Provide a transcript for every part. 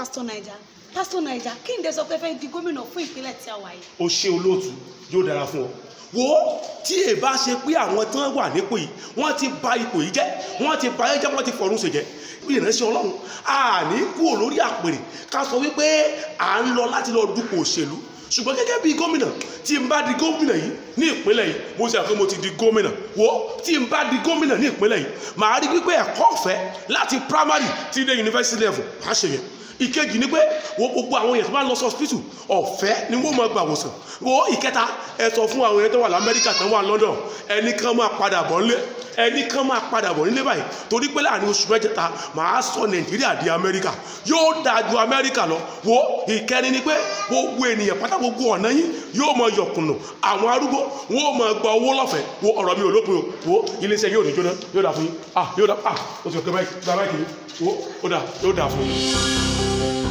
pásítọ̀ naija pásítọ̀ naija kí n dẹ sọ pé fẹ́ di gómìnà fún ìpínlẹ̀ tí a wà yìí. o ṣe olóòtú yóò dára fún ọ wo tí ẹ bá ṣe pé àwọn tán wà nípò yìí wọ́n ti bà ipò yìí jẹ́ wọ́n ti bà ayé jẹ́ wọ́n ti fọ̀run ṣèjẹ́ bí ìránṣẹ́ Ọlọ́run àní kúrò lórí àpèrè ká sọ wípé à ń lọ láti lọ dupò òṣèlú ṣùgbọ́n gẹ́gẹ́ bí gómìnà tí n bá di gómìnà yìí ní ìpínlẹ̀ yìí mo ṣe àfihàn mo ti di gómìnà wo tí n bá di gómìnà ní ìpínlẹ̀ yìí màá rí wípé ẹ̀kọ́ ọ̀fẹ́ láti primary ti dé university level má ṣe yẹn ìkejì ni pé wo gbogbo àwọn èèyàn tó bá lọ sí hospital ọ̀fẹ́ ni wọ́n máa gbà wòsàn wo ìkẹta ẹ sọ fún àwọn èèyàn tó wà lamẹ́ríkà tó wà London ẹnì kan máa padà bọ̀ nílé ẹnì kan máa padà bọ̀ nílé báyìí torí pé láàrin oṣù mẹ́jẹta màá sọ Nàìjíríà di Amẹ́ríkà yóò dáa ju Amẹ́ríkà lọ wo ìkẹrin ni pé gbogbo ènìyàn pátá gbogbo ọ̀nà yín yóò máa yọkùnà àwọn arúgbó wọn ò máa gba owó lọ́fẹ̀ẹ́ wo ọ̀rọ̀ mi ò lópin o wo iléeṣẹ́ yóò ní jóná yóò dáa fún yín ah yóò dáa ah o ti ọ̀kẹ́ báyìí gba báyìí kìíní wo ó dáa yóò dáa fún yín.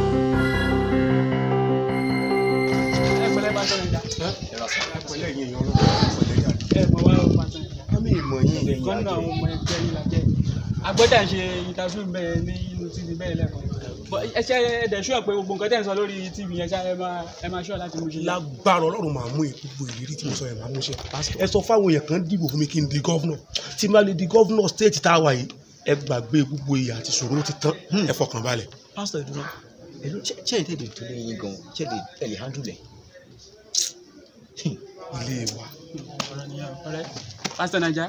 ẹ pẹ̀lẹ́ pásítọ̀ naija ẹ pẹ̀lẹ́ yín èèyàn ọlọ́run ẹ pẹ̀lẹ́ yàrá. ẹ mọ̀ wá o pásítọ̀ naija àmì ìmọ̀ yín lẹ́yìn kan náà àwọn ọmọ ẹgbẹ́ yìí la jẹ́ agbọ́dà ṣe interview bẹ́ẹ̀ ní inú tv bẹ́ẹ̀ lẹ́kọ̀ọ́ But ẹ ṣe ẹ̀dẹ̀ ṣúọ̀ pé gbogbo nǹkan tẹ̀ ń sọ lórí tv yẹn ṣá ẹ máa ẹ máa ṣúọ̀ láti mú ṣe. lágbára ọlọ́run máa mú gbogbo ìrírí tí mo sọ yẹn máa mú ṣe ẹ sọ fáwọn èèyàn kan dìbò fún mi kí n di gọ́vnọ̀ tí n bá lè di gọ́vnọ̀ stéètì tá a wà yìí ẹ gbàgbé gbogbo ìyà àti ìṣòro ti tán ẹ fọkàn balẹ̀. pásítọ̀ ìdúró ẹ̀lú ṣé ẹ̀ tẹ̀lé tó lẹ́yìn gan ṣé ẹ̀ lè handle ẹ̀. ilé wa ọ̀rọ̀ nìyẹn ọ̀rẹ́ pásítọ̀ naija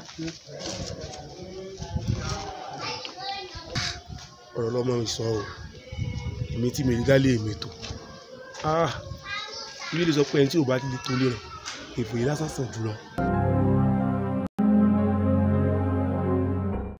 ọ̀rọ̀ lọ́mọ mi sọ o èmi tí mi rí dálé mi tó ah ilé lè sọ pé ẹni tí ò bá ti lè tó lé rẹ̀ èfò yìí lásán sàn jùlọ.